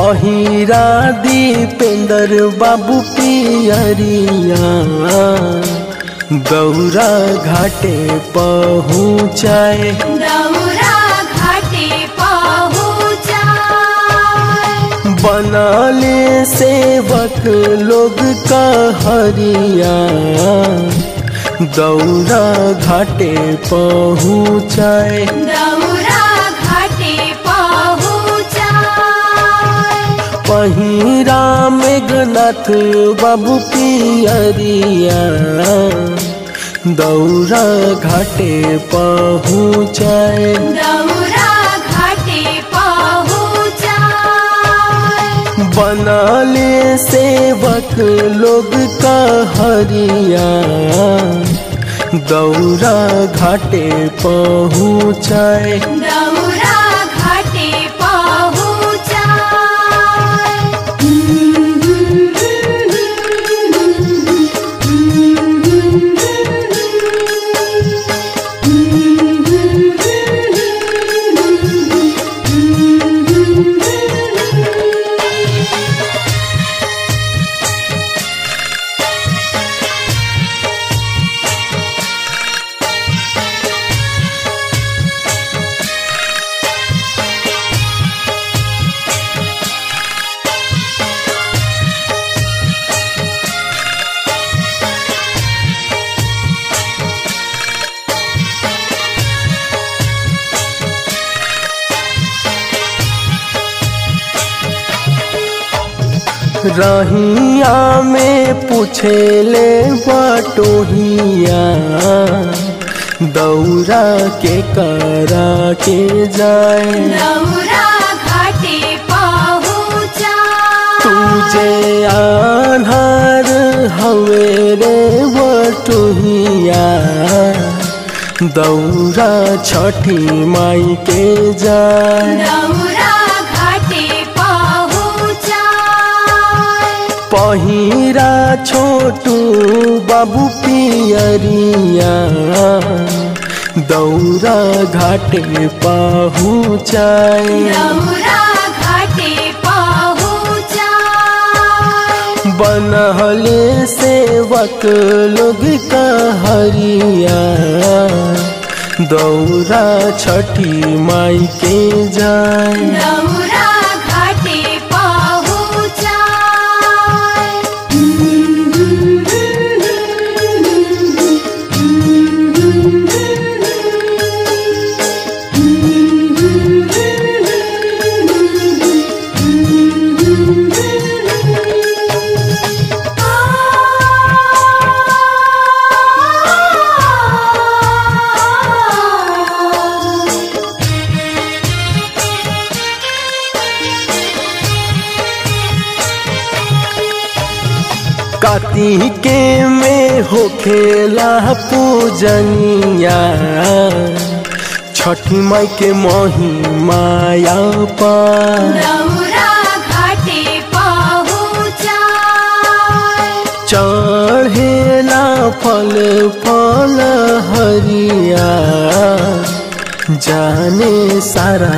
पहिरा दीपेंद्र बाबू पियरिया गौरा घाटे पहुँचाए दौरा घाटे पहुँचा बनले सेवक लोग कहरिया दौरा घाटे पहुँचाए दौरा घाटे पहुँचा पहिरा मेघनाथ बाबू पियरिया दौरा घाटे पहुँचाए दौरा घाटे पहुँचा बनले सेवक लोग कहरिया दौरा घाटे पहुँचाए दौरा घाटे पहुँचा रहिया में पूछेले बटोहिया दौरा के करा के जाए दौरा घाटे पहुँचा तुझे आधार हवे रे बटोहिया दौरा छठी माई के जाए दौरा घाटे पहुँचा पहिरा छोटू बाबू पियरिया दौरा घाटे पहुँचाए दौरा घाटे पहुँचा बनहले सेवक लोग कहरिया दौरा छठी माई के जाए दौरा घाटे पहुँचा कार्तिके में होखेला पूजनिया छठी माई के महिमाया पा दौरा घाटे पहुँचा चढ़ेला फल फल हरिया जाने सारा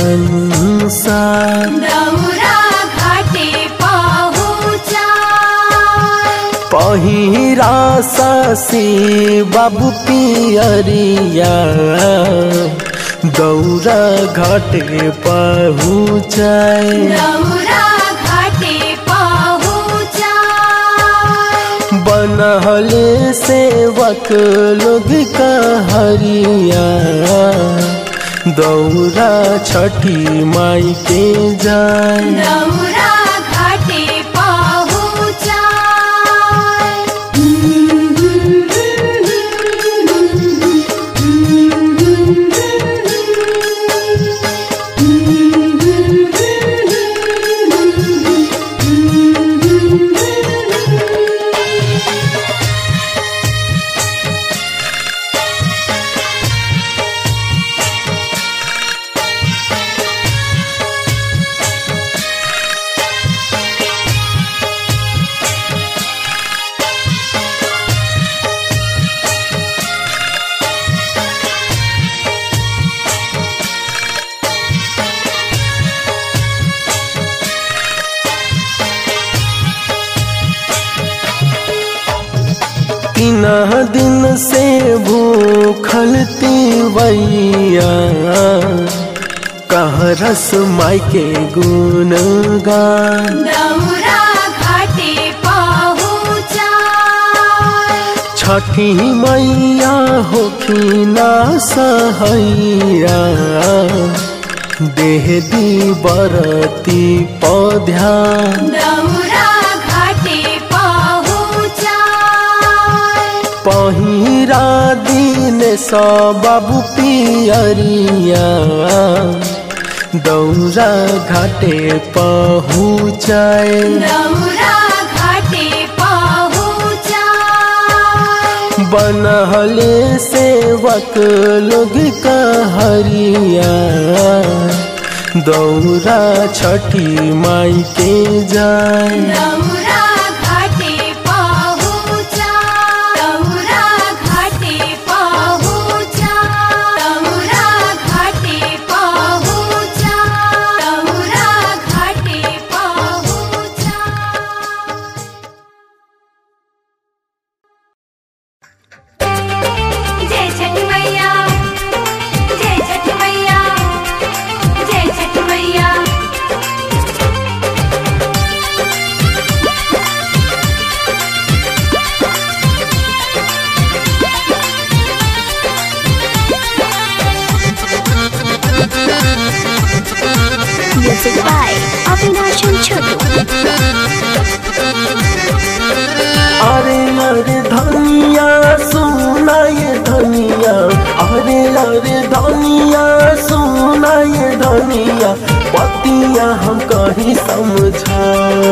संसार दौरा घाटे पहुँचा पहिरा सासी बाबू पियरिया दौरा घाटे पहुँचाए दौरा घाटे पहुँचा बनहले सेवक लोग कहरिया दौरा छठी माई के जाए दौरा घाटे पहुँचा तीन दिन से भूखल तीवैया कह रस माई के गुणगान दौरा घाटे पहुँचा छठी मैया होखिना सहैया देह दी बरती पौध्यान दौरा घाटे पहुँचा पहिरा दिन सब बाबू पियरिया दौरा घाटे पहुँचाए दौरा घाटे पहुँचा बनहले सेवक लोग कहरिया दौरा छठी माई के जाए दौरा घाटे पहुँचा दौरा घाटे पहुँचा दौरा घाटे पहुँचा दौरा घाटे पहुँचा जय छठ मैया जय छठ मैया जय छठ मैया Music by Avinash and Chotu. अरे अरे धनिया सुना ये धनिया अरे अरे धनिया सुना ये धनिया पतिया हम कहीं समझा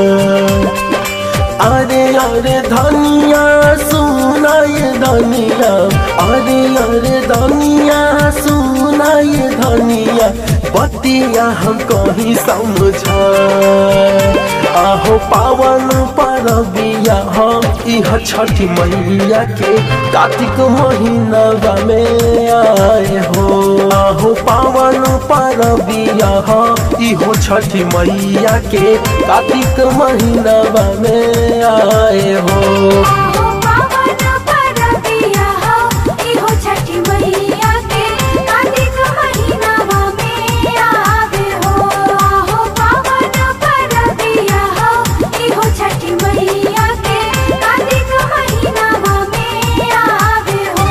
अरे अरे धनिया सुना ये धनिया अरे अरे धनिया सुना ये धनिया बतिया हम कहीं समझा आहो पावन परबिया हम इह छठी मैया के कार्तिक महीना में आए हो आहो पावन परबिया हम इहो छठी मैया के कार्तिक महीना में आए हो आहो पावन परबिया हो इहो छठी मैया के कार्तिक महीनावा में आवे हो आहो पावन परबिया हो इहो छठी मैया के कार्तिक महीनावा में आवे हो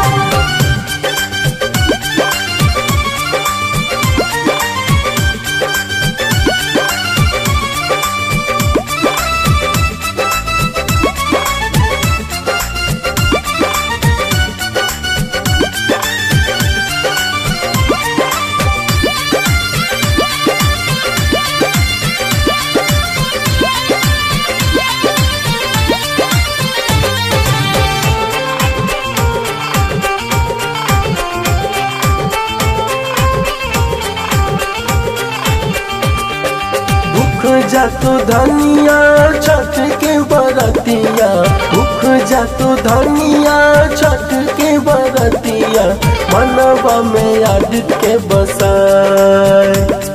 भूख जातो धनिया छठ के बरतिया भूख जातो धनिया छठ के बरतिया मनवा में आदित के बसाए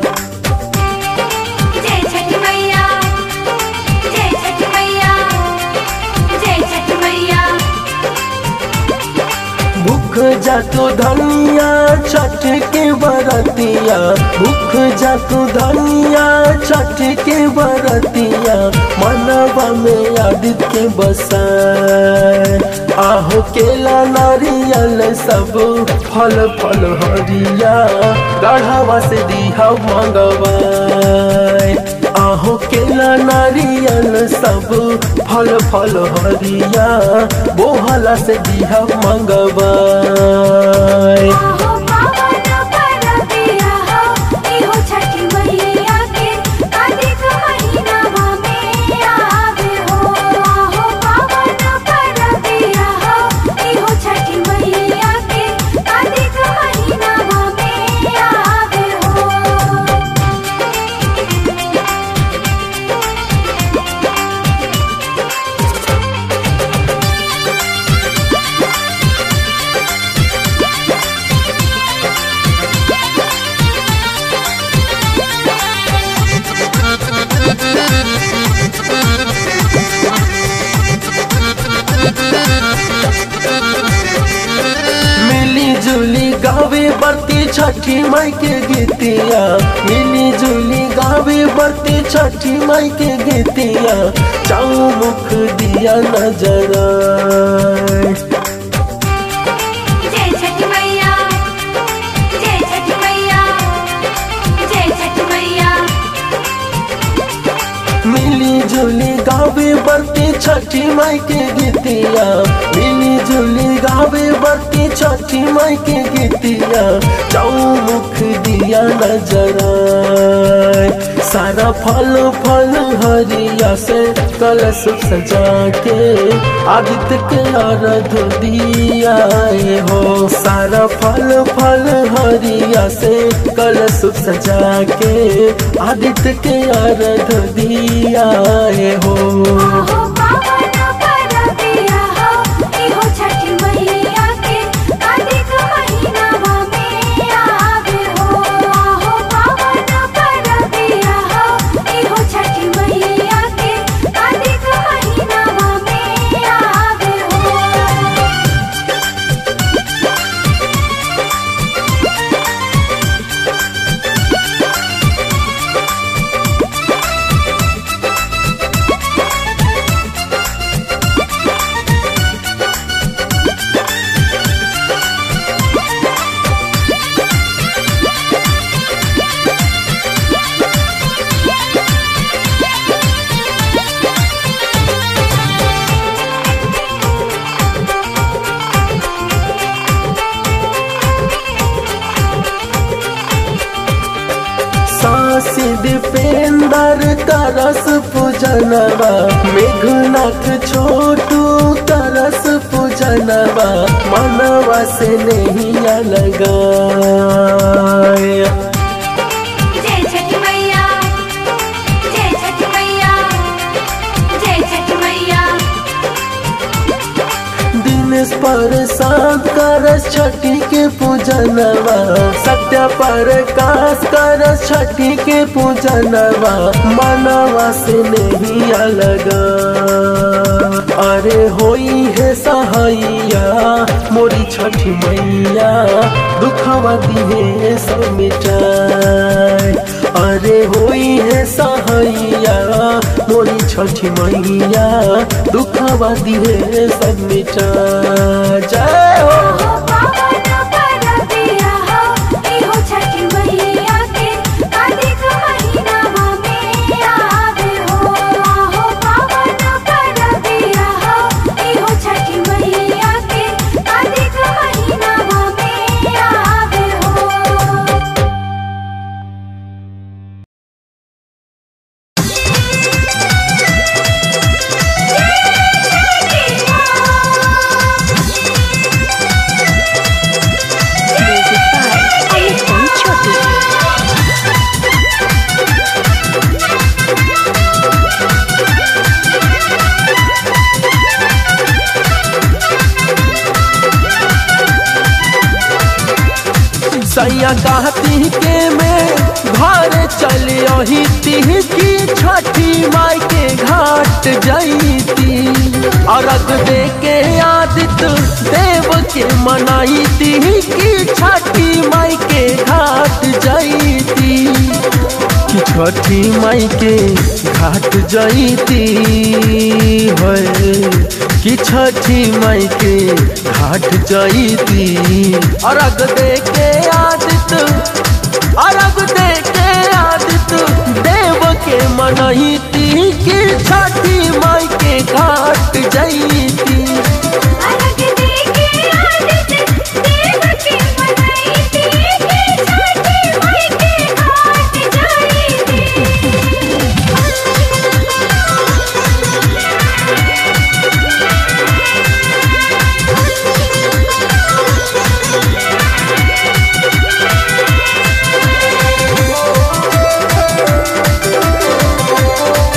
जय छठ मैया जय छठ मैया जय छठ मैया भूख जातो धनिया छठ के बरतिया भूख जातो धनिया छठ के बरतिया मनवा में आदित के बसाए आहो केला नारियल सब फल फल हरिया गढ़ावा से दिहा मंगवाए आहो केला नारियल सब फल फल हरिया बोहला से दिहा मंगवाए आहो पावन परबिया हो इहो छठी मैया के कार्तिक महीनावा में आवे हो आहो पावन परबिया हो इहो छठी मैया के कार्तिक महीनावा में आवे हो गावे बरती छठी माई के गीतिया मिली जुली गावे बरती छठी माई के गीतिया चाऊ मुख दिया नजर जय छठ मैया जय छठ मैया जय छठ मैया मिली जुली गावे बरती छठी माई के गीतिया मिली जुली गावे बरती छठी माई के गीतिया चाऊ मुख दिया नजर सारा फल फल हरिया से कलश सजा के आदित्य के आराध दिया हो सारा फल फल हरिया से कलश सजा के आदित्य के आराध दिया हो आहो पावन परबिया हो इहो छठ मैया के कार्तिक महीनावा में आवे हो आहो पावन परबिया हो इहो छठ मैया के कार्तिक महीनावा में आवे हो सासी दीपेंदर करस पूजनवा मेघनाथ छोटू करस पूजनवा मनवा से नहीं लगा जय छठ मैया जय छठ मैया जय छठ मैया दिनेश पर सात करस छठी के पूजनवा सत्य पर कास करस छठी के पूजनवा मनवा से नहीं लगा अरे होई है सहाइया मोरी छठी मैया दुखवा दिहे सब मिटाए अरे होई है सहाइया मोरी छठी मैया दुखवा दिहे सब मिटा जय हो आहो पावन परबिया हो इहो छठ मैया के कार्तिक महीनावा में आवे हो आहो पावन परबिया हो इहो छठ मैया के कार्तिक महीनावा में आवे हो Music by Ayushman Chotu. सैया कहती के में घर चलियो ही तीह की छठी माई के घाट जईती अरग दे के आदित्य देव के मनाई तीह की छठी माई के घाट जईती कि छठी माई के घाट जईती है कि छठी माई के घाट जईती अरग दे के आदित्य अरग दे के आदित्य देव के मनईती कि छठी माई के घाट जईती अलग देखे आदित्य देव के मनाई थी कि छठी माई के घाट जाई थी ओ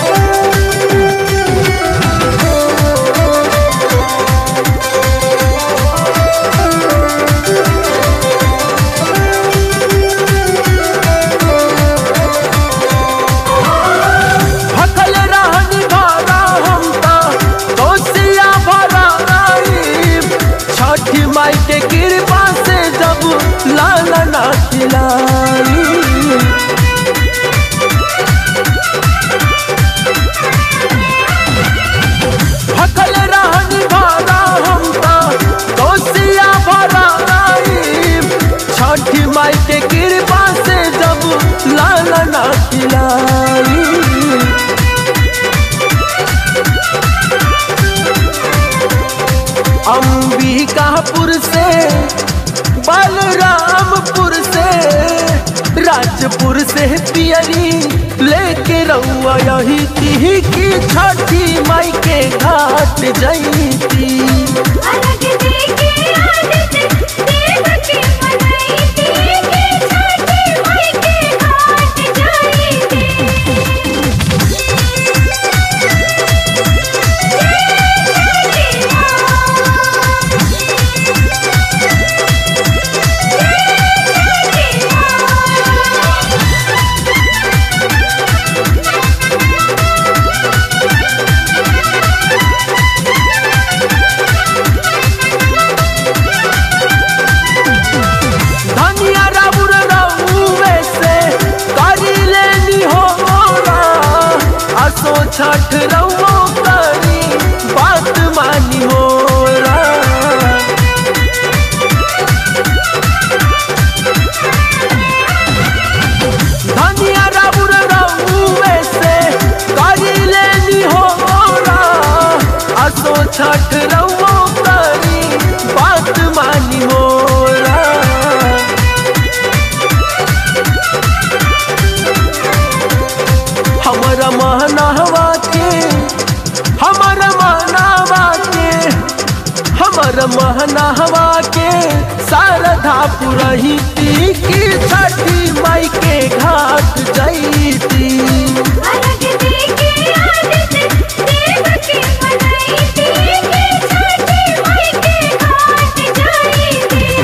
माई अंबिकापुर से बलरामपुर से राजपुर से पियरी लेके रउआ यही ती की छठी माई के घाट जईती अलग देखे आदित देव की मनाई थी कि छठी माई के घाट जाई थी जय मां जय मां धनिया राउर रउवे से करी लेनी हो असो छठ रउओ करी बात मानी हो धनिया राउर रउवे से करी लेनी हो असो छठ रउओ करी बात मानी हो हमारा महनावा के हमारा महनावा के हमारा महनावा के शारदा पुरही की छठी माई के घाट जईती अलग देखे आदित देव की मनाई थी कि छठी माई के घाट जाई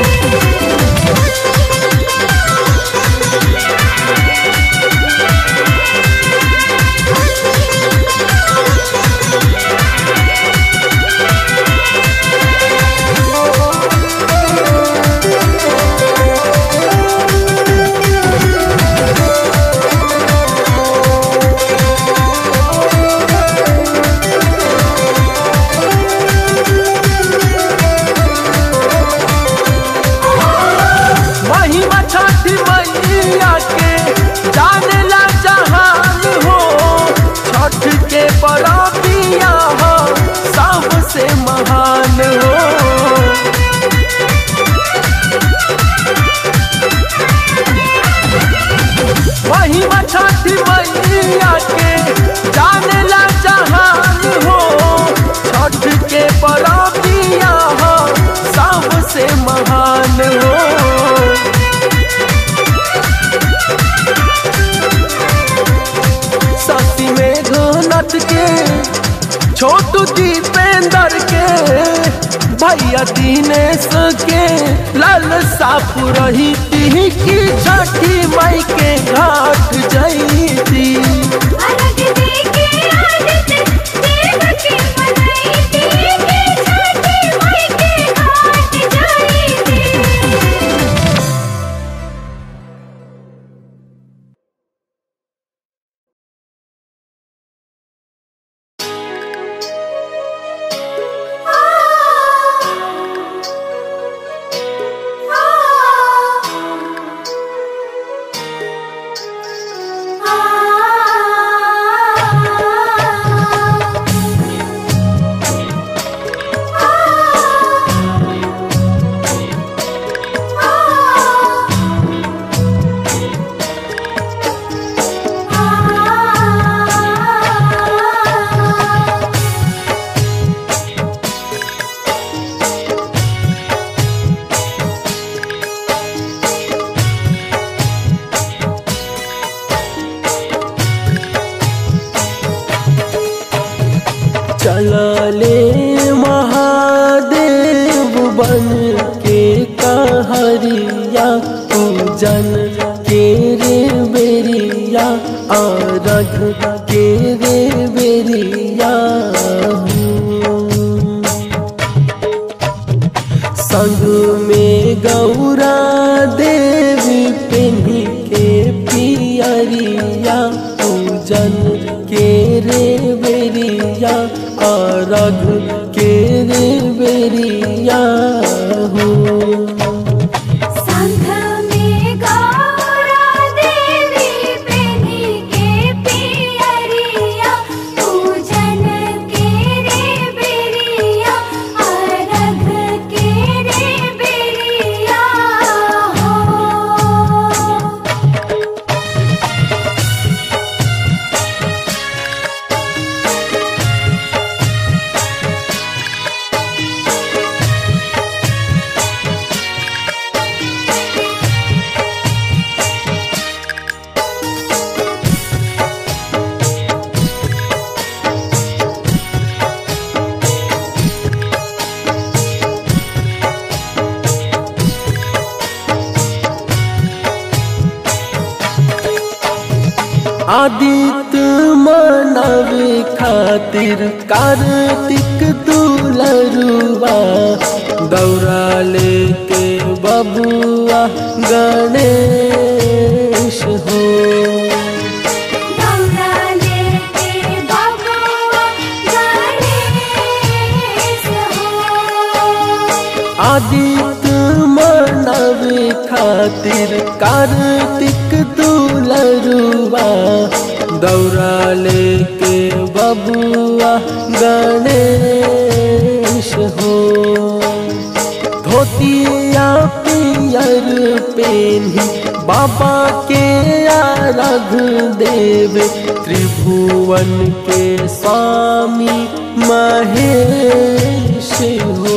महिमा छठी मैया के जानेला जहान हो छठ के परबिया हो सबसे महान हो महिमा छठी मैया के जानेला जहान हो छठ के परबिया हो सबसे महान हो सती में घनत के छोटू दीपेंद्र के भैया दिनेश के लाल साफ रही ती की छठी माई के घाट जईती अलग देखे आदित देव की मनाई थी कि छठी माई के घाट जाई थी चलले महादेव बन के कहरिया पूजन के रे बेरिया अरघ के रे बेरिया संग में गौरा देवी पेन्ही के पियरिया पूजन के रे बेरिया अरघ के रे बेरिया हो संघ में गौरा देवी पेनी के आदित्य मनावे खातिर कार्तिक दुलरुआ दौरा लेके बबुआ गणेश हो गौरा लेके बबुआ गणेश हो आदित्य मनावे खातिर कार्तिक दुलरुआ दौरा लेके बबुआ गणेश हो धोतिया पियर पेन्ही बाबा के आरघ देव त्रिभुवन के स्वामी महेश हो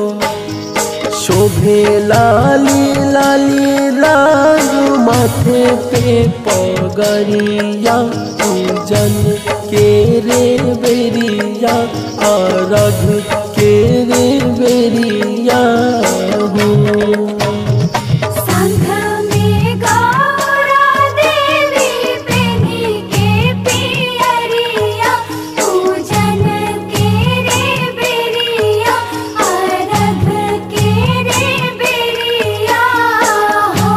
शोभे लाली लाली राग माथे पे पगरिया पूजन के रे बेरिया आरघ के रे बेरिया हो संघ में गौरा देवी प्रेमी के पियरिया पूजन के रे बेरिया अरघ के रे बेरिया हो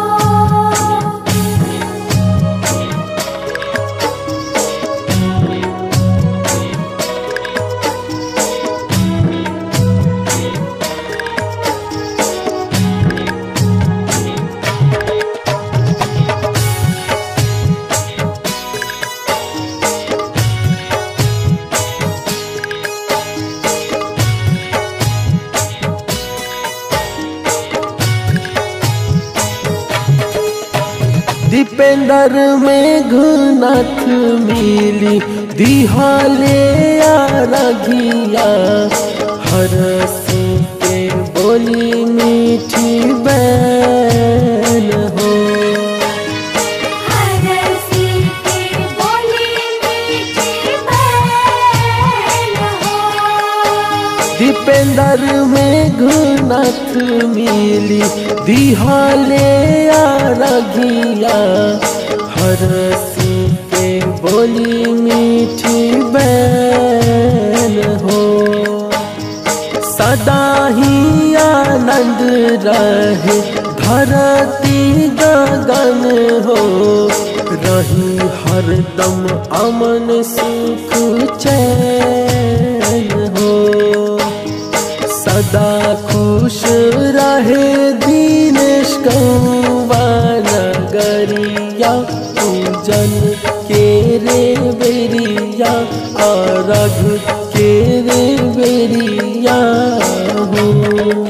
दीपेंद्र में घुनाथ मिली दिहाले आरघिया हरस के बोली मीठी बैन हो हरसी के बोली मीठी बैल हो दीपेंद्र में घुनाथ मिली दिहाले आरघिया हरसी के बोली मीठी बैन हो सदा ही आनंद रहे धरती गगन हो रही हरदम अमन सुख चैन हो सदा खुश रहे दीनेश कौवा नगरिया पूजन के रे बेरिया आरघ के रे बेरिया हो